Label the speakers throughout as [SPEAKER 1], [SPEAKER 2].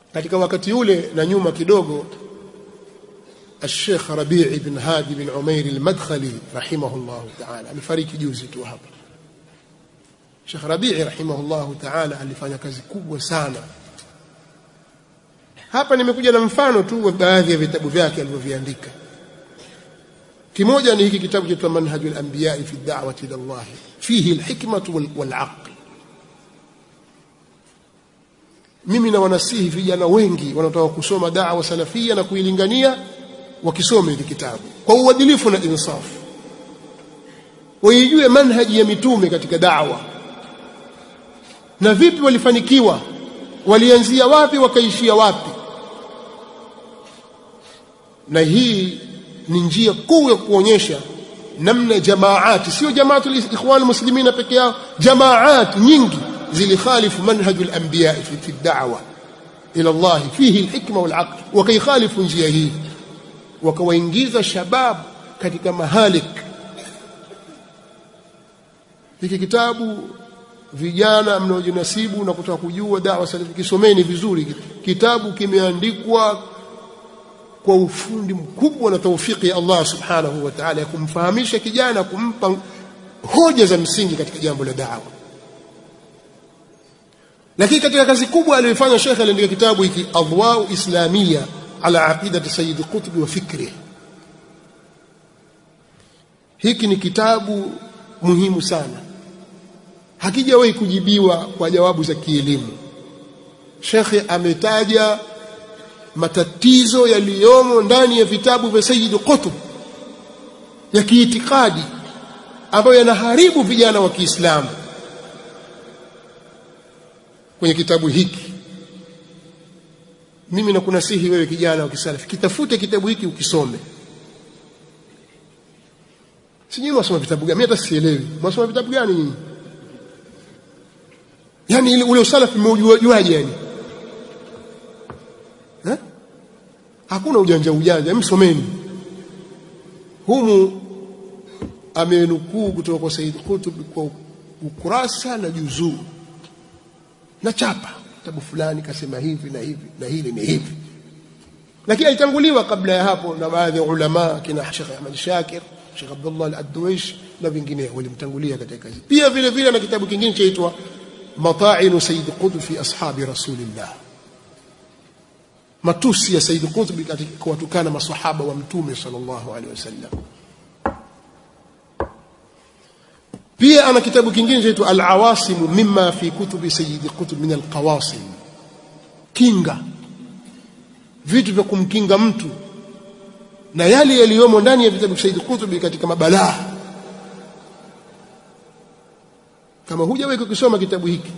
[SPEAKER 1] katika wakati ule na nyuma kidogo الشيخ ربيع بن هادي بن عمير المدخلي رحمه الله تعالى amefariki juzi tu hapa Sheikh Rabi'i rahimahullahu ta'ala alifanya kazi kubwa sana hapa nimekuja na mfano tu wa baadhi ya vitabu vyake alivyoviandika kimoja ni hiki kitabu cha manhajul anbiya fi da'wati ila Allah fihi alhikmatu wal, wal aql mimi na wanasihi vijana wengi wanaotaka kusoma da'wa salafia na kuilingania wakisome hiki kitabu kwa uadilifu na insafu waijue manhaji ya mitume katika da'wa na vipi walifanikiwa walianzia wapi wakaishia wapi na hii ni njia kuu ya kuonyesha namna jamaati sio jamaatul ikhwan muslimina peke yao jamaat nyingi zilikhalifu manhajul anbiya fi fi da'wa ila Allah fihi alhikma wal aql wakaikhalifu njia hii wakawaingiza shabab katika mahalik hiki kitabu vijana mnaojinasibu na kutaka kujua dawa salafi kisomeni vizuri kitabu kimeandikwa kwa ufundi mkubwa na taufiki ya Allah subhanahu wa ta'ala ya kumfahamisha kijana kumpa hoja za msingi katika jambo la dawa lakini katika kazi kubwa aliyofanya Sheikh aliandika kitabu hiki Adwa'u Islamia ala aqidati Sayyid Qutb wa fikri hiki ni kitabu muhimu sana hakijawahi kujibiwa kwa jawabu za kielimu Shekhe ametaja matatizo yaliyomo ndani ya vitabu vya Sayyid Qutb ya kiitikadi ambayo yanaharibu vijana wa Kiislamu kwenye kitabu hiki mimi nakunasihi wewe kijana wa kisalafi kitafute kitabu hiki ukisome sijui mwasoma vitabu gani mimi hata sielewi mwasoma vitabu gani nyinyi yani ile ule usalafi mmeujuaje yani eh hakuna ujanja ujanja msomeni humu amenukuu kutoka kwa Said Qutb kwa ukurasa na juzuu na chapa kitabu fulani kasema hivi na hivi na hili ni hivi lakini alitanguliwa kabla ya hapo na baadhi ya ulama kina Sheikh Ahmad Shakir Sheikh Abdullah Al-Adwish na vingineo walimtangulia katika kazi pia vile vile na kitabu kingine chaitwa مطاعن سيد قطب في أصحاب رسول الله matusi ya Said Qutb katika kuwatukana maswahaba wa mtume sallallahu alaihi wasallam pia ana kitabu kingine chaitwa al-awasim mimma fi kutubi Sayyid Qutb min al-qawasim kinga vitu vya kumkinga mtu na yale yaliyomo ndani ya vitabu Sayyid Qutb katika mabalaa kama hujawahi kukisoma kitabu hiki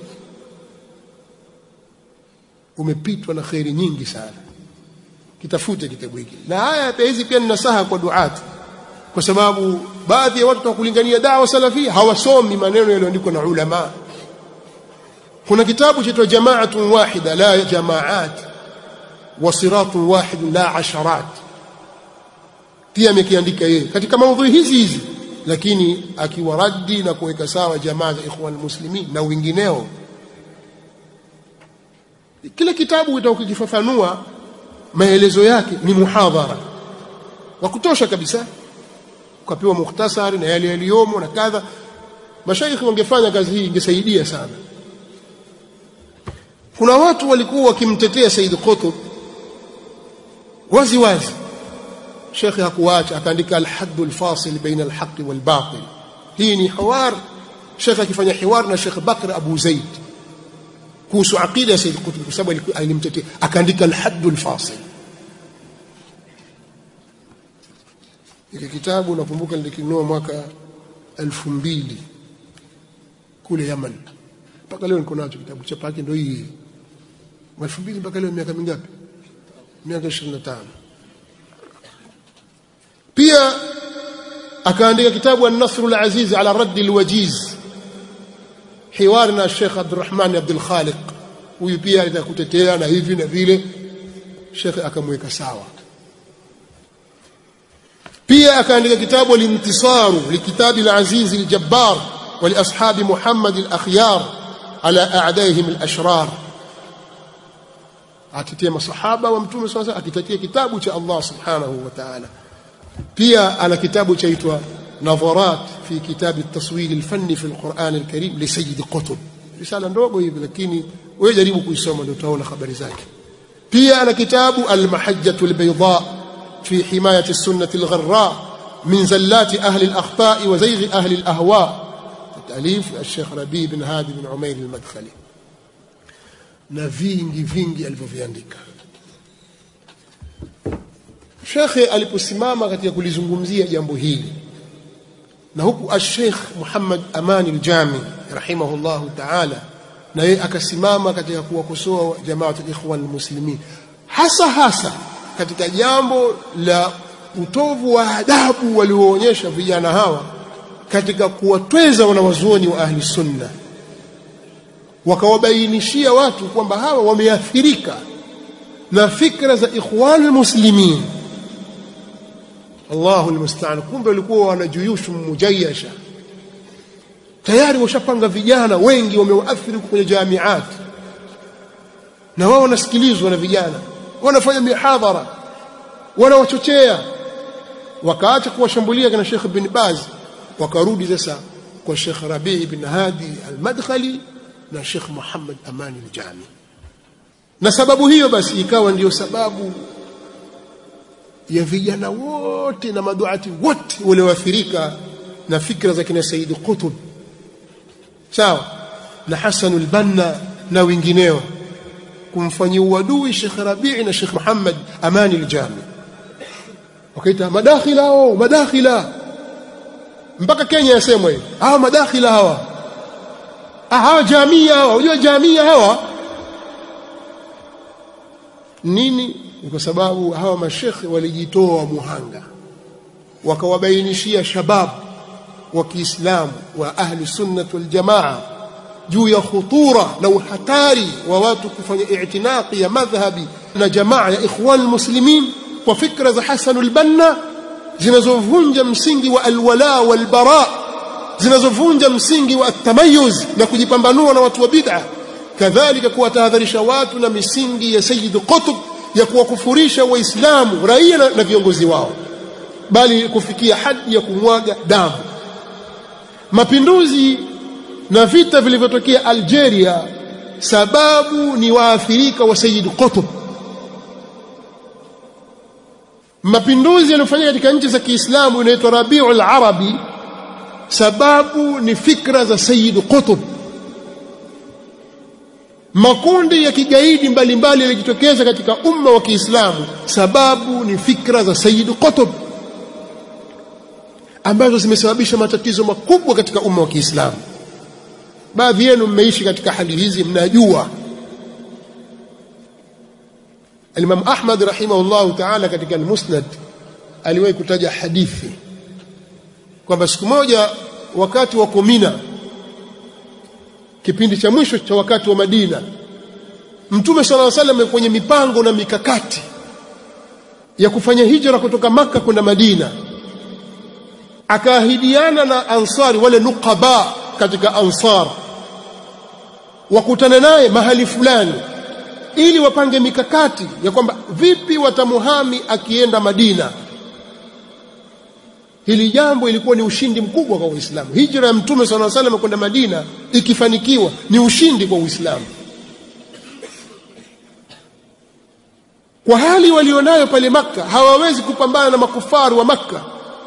[SPEAKER 1] umepitwa na khairi nyingi sana kitafute kitabu hiki na haya hizi pia ni nasaha kwa duati kwa sababu baadhi ya watu kulingania dawa salafia hawasomi maneno yaliyoandikwa na ulama kuna kitabu chaitwa jamaatun wahida la jamaat wa siratun wahid la asharat pia amekiandika yeye katika maudhui hizi hizi lakini akiwaradi na kuweka sawa jamaa za ikhwan muslimin na wengineo kile kitabu utakifafanua maelezo yake ni muhadhara wa kutosha kabisa ukapewa mukhtasari na yale yaliyomo na kadha mashaikhi wangefanya kazi hii ingesaidia sana kuna watu walikuwa wakimtetea Said Qutb wazi wazi Sheikh hakuacha akaandika al-hadd al-fasil baina al-haqq wal-batil hii ni hiwar Sheikh akifanya hiwar na Sheikh Bakr Abu Zaid kuhusu aqida ya Said Qutb kwa sababu alimtetea akaandika al-hadd al-fasil hiki kitabu nakumbuka nilikinunua mwaka 2000 kule Yaman mpaka leo niko nacho kitabu cha pake ndio hii 2000 mpaka leo miaka mingapi miaka 25 pia akaandika kitabu an-Nasr al-Aziz ala radd al-wajiz hiwar na Sheikh Abdurrahman Abdul Khaliq huyu pia alitakutetea na hivi na vile Sheikh akamweka sawa pia akaandika kitabu al-intisaru likitabi al-aziz al-jabbar wa li ashabi Muhammad al-akhyar ala a'daihim al-ashrar atetea masahaba wa mtume sasa akitetea kitabu cha Allah subhanahu wa ta'ala pia ana kitabu chaitwa nadharat fi kitab at-taswir al-fanni fi al-Quran al-Karim li Sayyid Qutb risala ndogo hivi lakini wewe jaribu kuisoma ndio utaona habari zake pia ana kitabu al-mahajjatu al-bayda fi himayati as-sunnah al-gharra min zallati ahli al-akhta' wa zayg ahli al-ahwa تأليف الشيخ ربيع بن هادي بن عمير المدخلي na vingi vingi alivyoviandika shekhe aliposimama katika kulizungumzia jambo hili na huku al-Sheikh Muhammad Amani al-Jami rahimahullahu ta'ala na yeye akasimama katika kuwakosoa jamaatul ikhwan muslimin hasa hasa katika jambo la utovu wa adabu walioonyesha vijana hawa katika kuwatweza wanawazuoni wa ahli sunna wakawabainishia watu kwamba hawa wameathirika na fikra za ikhwanul muslimin Allahu almusta'an kumbe walikuwa wana juyushu mujayasha tayari washapanga vijana wengi wamewaathiri kwenye jamiat na wao wanasikilizwa na vijana wanafanya mihadhara wanawachochea wakaacha kuwashambulia kana Sheikh bin Baz wakarudi sasa kwa Sheikh Rabi' bin Hadi al-Madkhali na Sheikh Muhammad Amani al-Jami na sababu hiyo basi ikawa ndiyo sababu ya vijana wote na maduati wote walioathirika na fikra za kina Said Qutb sawa na Hassan al-Banna na wengineo kumfanyia uadui Sheikh Rabi' na Sheikh Muhammad Amani al-Jami wakaita madakhila hao madakhila mpaka Kenya yasemwa hivi hawa madakhila hawa ah hawa jamia hawa unajua jamia hawa nini ni kwa sababu hawa mashekhe walijitoa muhanga wakawabainishia shabab wa Kiislamu wa ahli sunnah wal jamaa juu ya khutura na uhatari wa watu kufanya i'tinaqi ya madhhabi na jamaa ya ikhwan muslimin kwa fikra za Hassan al-Banna zinazovunja msingi wa alwala walbara zinazovunja msingi wa atamayuz na kujipambanua na watu wa bid'a kadhalika kuwatahadharisha watu na misingi ya Sayyid Qutb ya kuwakufurisha waislamu raia na, na viongozi wao bali kufikia hadi ya kumwaga damu mapinduzi na vita vilivyotokea Algeria sababu ni waathirika wa Sayyid Qutb mapinduzi yaliyofanyika katika nchi za Kiislamu inaitwa Rabiul Arabi sababu ni fikra za Sayyid Qutb makundi ya kigaidi mbalimbali yalijitokeza katika umma wa Kiislamu sababu ni fikra za Sayyid Qutb ambazo zimesababisha matatizo makubwa katika umma wa Kiislamu baadhi yenu mmeishi katika hali hizi mnajua Imam Ahmad rahimahullah ta'ala katika al-Musnad aliwahi kutaja hadithi kwamba siku moja wakati wa Kumina kipindi cha mwisho cha wakati wa Madina Mtume صلى الله عليه kwenye mipango na mikakati ya kufanya hijra kutoka maka kwenda Madina akaahidiana na ansari wale nuqaba katika ansar wakutane naye mahali fulani ili wapange mikakati ya kwamba vipi watamuhami akienda Madina hili jambo ilikuwa ni ushindi mkubwa kwa Uislamu hijra ya mtume صلى الله عليه kwenda Madina ikifanikiwa ni ushindi kwa Uislamu kwa hali walionayo pale maka hawawezi kupambana na makufaru wa maka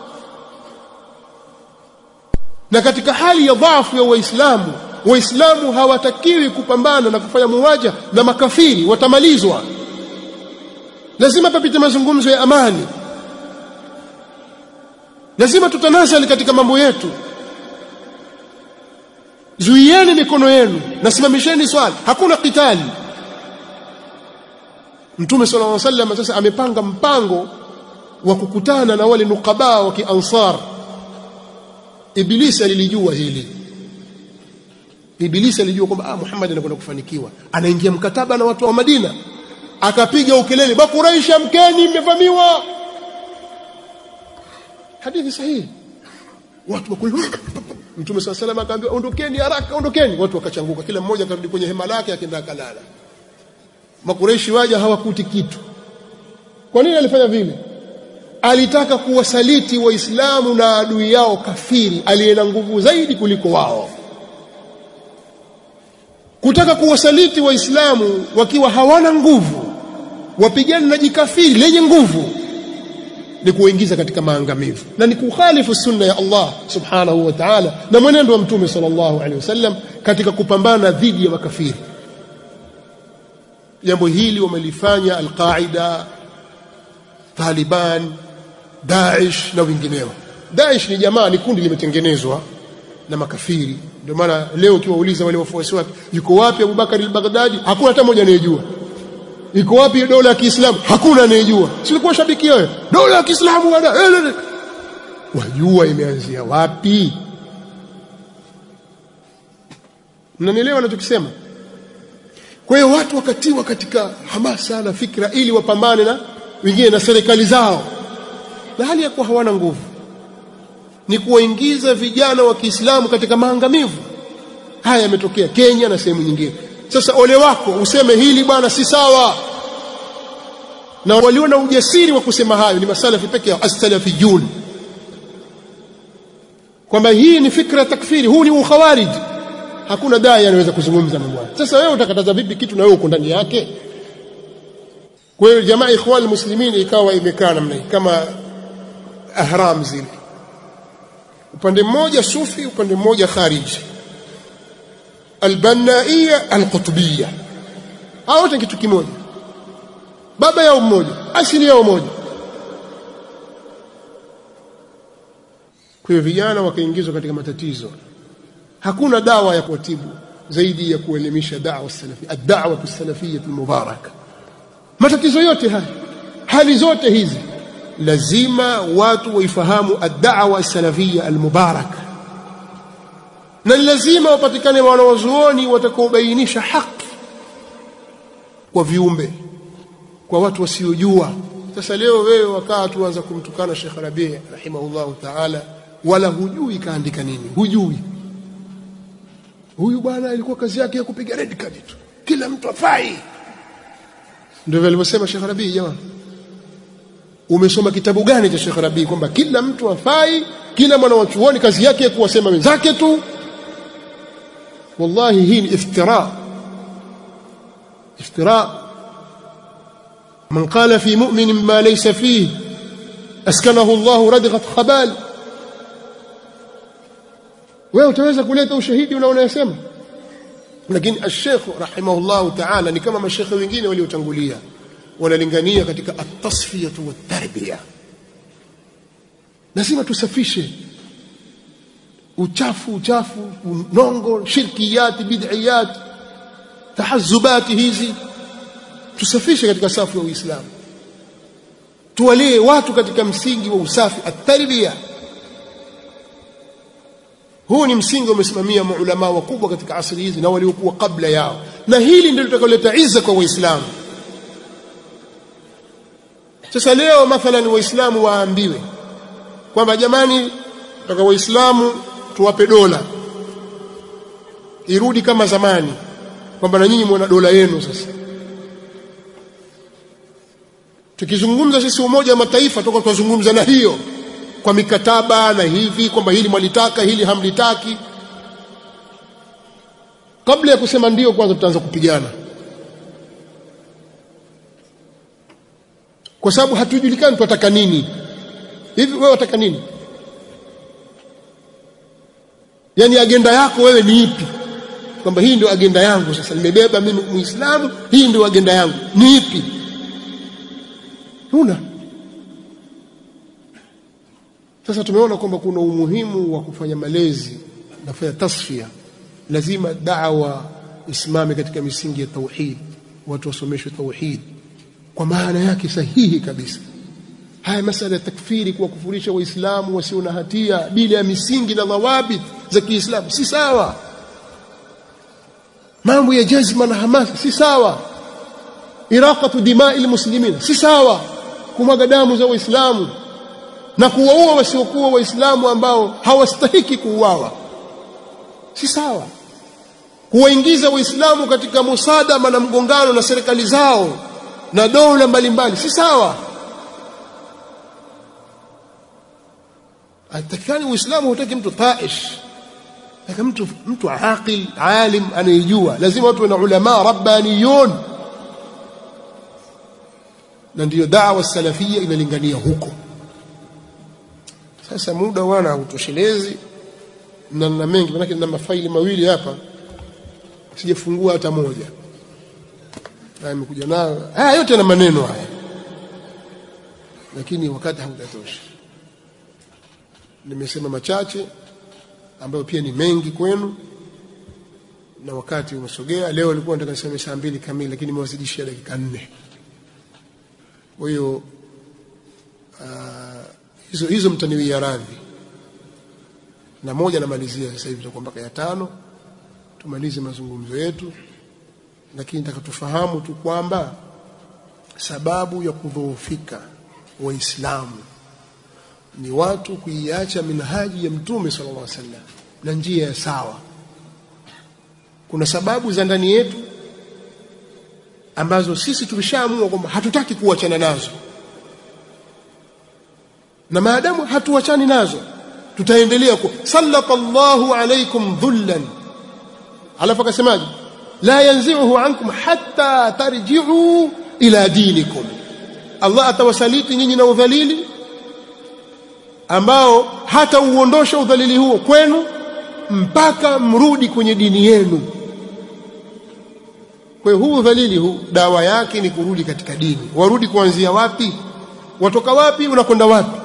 [SPEAKER 1] na katika hali ya dhaifu ya waislamu waislamu hawatakiwi kupambana na kufanya muwaja na makafiri watamalizwa lazima papite mazungumzo ya amani lazima tutanasali katika mambo yetu zuieni mikono yenu na simamisheni swala hakuna kitali Mtume صلى الله عليه وسلم sasa amepanga mpango wa kukutana na wale nukaba wa kiansar Ibilisi alilijua hili Ibilisi alijua kwamba ah Muhammad anakwenda kufanikiwa anaingia mkataba na watu wa Madina akapiga ukelele bakuraisha mkeni mmevamiwa hadithi sahihi watu wakuli Mtume صلى الله عليه وسلم akaambia ondokeni haraka ondokeni watu wakachanguka kila mmoja akarudi kwenye hema lake akaenda akalala makureishi waja hawakuti kitu kwa nini alifanya vile alitaka kuwasaliti waislamu na adui yao kafiri aliye na nguvu zaidi kuliko wao kutaka kuwasaliti waislamu wakiwa hawana nguvu wapigane na jikafiri lenye nguvu ni kuingiza katika maangamivu na ni kukhalifu sunna ya Allah subhanahu wa ta'ala na mwenendo wa mtume sallallahu alaihi wasallam katika kupambana dhidi ya makafiri jambo hili wamelifanya al-Qaida Taliban Daesh na wengineo Daesh ni jamaa ni kundi limetengenezwa na makafiri ndio maana leo ukiwauliza wale wafuasi wake yuko wapi Abu Bakar al-Baghdadi hakuna hata mmoja anayejua iko wapi dola ya Kiislamu hakuna anayejua silikuwa shabiki wewe dola ya Kiislamu wana wajua imeanzia wapi mnanielewa ninachokisema kwa hiyo watu wakatiwa katika hamasa na fikra ili wapambane na wengine na serikali zao na hali ya kuwa hawana nguvu ni kuwaingiza vijana wa Kiislamu katika maangamivu haya yametokea Kenya na sehemu nyingine sasa ole wako useme hili bwana si sawa na walio na ujasiri wa kusema hayo ni masalafi peke yao as-salafiyun kwamba hii ni fikra takfiri huu ni ukhawarij hakuna dai anaweza kuzungumza na bwana sasa wewe utakataza vipi kitu na wewe uko ndani yake kwa hiyo jamaa ikhwan muslimin ikawa imekaa namna hii kama ahram zile upande mmoja sufi upande mmoja khariji albanaia alqutbia hao wote kitu kimoja baba yao mmoja asili yao moja kwa hiyo vijana wakaingizwa katika matatizo hakuna dawa ya kuwatibu zaidi ya kuelimisha da'wa salafi ad-da'wa as-salafiyyah al-mubaraka matatizo yote haya hali zote hizi lazima watu waifahamu ad-da'wa as-salafiyya al-mubaraka na lazima wapatikane wanawazuoni watakaobainisha haki kwa viumbe kwa watu wasiojua sasa leo wewe wakaa tuanza kumtukana Sheikh Rabi rahimahullahu ta'ala wala hujui kaandika nini hujui huyu bwana ilikuwa kazi yake ya kupiga red card tu kila mtu afai ndio alivyosema Sheikh Rabi jamaa umesoma kitabu gani cha Sheikh Rabi kwamba kila mtu afai kila mwana wa chuoni kazi yake ya kuwasema wenzake tu wallahi hii ni iftira iftira من قال في مؤمن ما ليس فيه أسكنه الله ردغة خبال wewe utaweza kuleta ushahidi unaonayosema lakini ash-sheikh rahimahullahu ta'ala ni kama mashekhe wengine waliotangulia wanalingania katika at-tasfiyatu wat-tarbiya lazima tusafishe uchafu uchafu nongo shirkiyat bid'iyat tahazubati hizi tusafishe katika safu ya Uislamu tuwalie watu katika msingi wa usafi at-tarbiya huu ni msingi umesimamia maulama wakubwa katika asili hizi na waliokuwa kabla yao na hili ndilo litakaloleta izza kwa waislamu sasa leo mathalan waislamu waambiwe kwamba jamani toka waislamu tuwape dola irudi kama zamani kwamba na nyinyi mwana dola yenu sasa tukizungumza sisi umoja wa mataifa toka tunazungumza na hiyo kwa mikataba na hivi kwamba hili mwalitaka hili hamlitaki kabla ya kusema ndio kwanza tutaanza kupigana kwa sababu hatujulikani tunataka nini hivi wewe unataka nini yani agenda yako wewe ni ipi kwamba hii ndio agenda yangu sasa nimebeba mimi muislamu hii ndio agenda yangu ni ipi huna sasa tumeona kwamba kuna umuhimu wa kufanya malezi na kufanya tasfia lazima da'wa isimame katika misingi ya tauhid watu wasomeshwe tauhid kwa maana yake sahihi kabisa haya masala ya takfiri kuwakufurisha waislamu wasio na hatia bila ya misingi na dhawabit za Kiislamu si sawa mambo ya jazma na hamasa si sawa iraqatu dimai almuslimin si sawa kumwaga damu za waislamu na kuwaua wasiokuwa waislamu ambao hawastahiki kuuawa si sawa huwaingiza waislamu katika musadama na mgongano na serikali zao na dola mbalimbali si sawa atakikani uislamu hutaki mtu taish taka mtu mtu aqil alim anayejua lazima watu na ulama rabbaniyun na ndiyo da'wa salafia inalingania huko sasa muda wana hautoshelezi na na mengi manake nina mafaili mawili hapa sijafungua hata moja na nimekuja nayo haya yote na maneno haya lakini wakati hautatosha nimesema machache ambayo pia ni mengi kwenu na wakati umesogea leo nilikuwa nataka niseme saa mbili kamili lakini nimewazidishia dakika nne kwa hiyo hizo hizo mtaniwia radhi na moja namalizia sasa hivi tutakuwa mpaka ya tano tumalize mazungumzo yetu lakini nataka tufahamu tu kwamba sababu ya kudhoofika waislamu ni watu kuiacha minhaji ya mtume sallallahu alaihi wasallam na njia ya sawa kuna sababu za ndani yetu ambazo sisi tumeshaamua kwamba hatutaki kuachana nazo na maadamu hatuachani nazo tutaendelea ku sallatallahu alaykum dhullan alafu akasemaje la yanzi'uhu ankum hatta tarji'u ila dinikum Allah atawasaliti nyinyi na udhalili ambao hata uondosha udhalili huo kwenu mpaka mrudi kwenye dini yenu kwa hiyo huu udhalili huu dawa yake ni kurudi katika dini warudi kuanzia wapi watoka wapi unakwenda wapi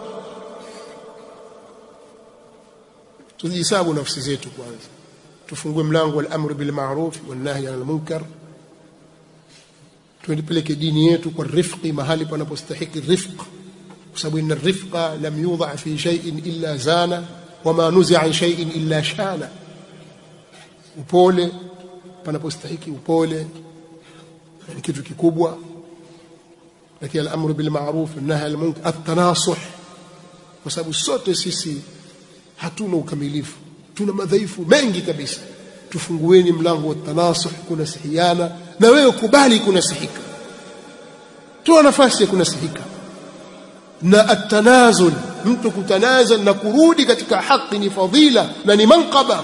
[SPEAKER 1] tujihesabu nafsi zetu kwanza tufungue mlango wal amru bil ma'ruf wan nahy 'anil munkar tuipeleke dini yetu kwa rifqi mahali panapostahiki rifq kwa sababu inna rifqa lam yudha fi shay'in illa zana wama nuzi'a an shay'in illa shana upole panapostahiki upole ni kitu kikubwa lakini al-amru bil ma'ruf nahy 'anil munkar at-tanasuh kwa sababu sote sisi hatuna ukamilifu tuna madhaifu mengi kabisa tufungueni mlango wa tanasuh kunasihiana na wewe kubali kunasihika toa nafasi ya kunasihika na atanazul mtu kutanazal na kurudi katika haki ni fadhila na ni manqaba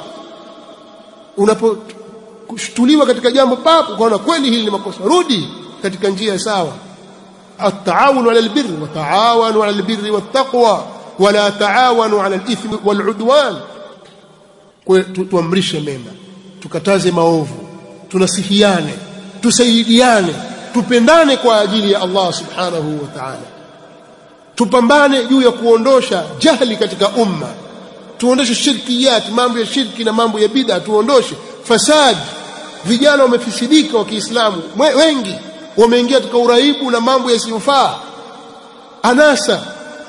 [SPEAKER 1] unaposhtuliwa katika jambo papo ukaona kweli hili ni makosa rudi katika njia sawa التعاون على البر وتعاونوا على البر والتقوى ولا تعاونوا على الإثم والعدوان tuamrishe mema tukataze maovu tunasihiane tusaidiane tupendane kwa ajili ya Allah subhanahu wa ta'ala tupambane juu ya kuondosha jahli katika umma tuondoshe shirkiyat mambo ya shirki na mambo ya bid'a tuondoshe fasad vijana wamefisidika wa Kiislamu wengi wameingia katika uraibu na mambo yasiyofaa anasa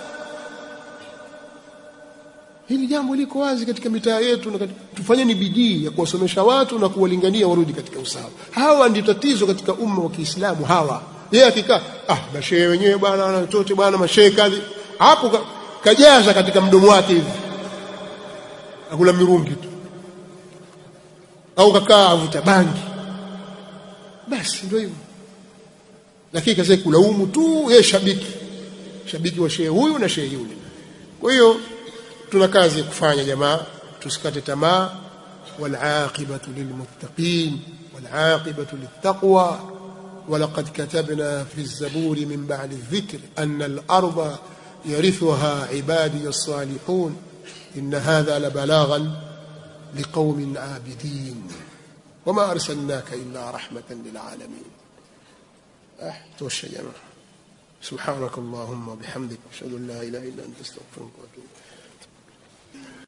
[SPEAKER 1] hili jambo liko wazi katika mitaa yetu na tufanyeni bidii ya kuwasomesha watu na kuwalingania warudi katika usawa hawa ndio tatizo katika umma wa Kiislamu hawa yeye akikaa ah mashehe wenyewe bwana na watoto bwana mashehe kadhi hapo ka, kajaza katika mdomo wake hivi akula mirungi tu au kakaa avuta bangi basi ndio hivyo lakini kaza kulaumu tu yeye shabiki shabiki wa shehe huyu na shehe yule kwa hiyo tuna kazi ya kufanya jamaa tusikate tamaa والعاقبة للمتقين والعاقبة للتقوى ولقد كتبنا في الزبور من بعد الذكر أن الأرض يرثها عبادي الصالحون إن هذا لبلاغا لقوم عابدين وما أرسلناك إلا رحمة للعالمين أه توشى جماعة سبحانك اللهم وبحمدك أشهد أن لا إله إلا أنت استغفرك وأتوب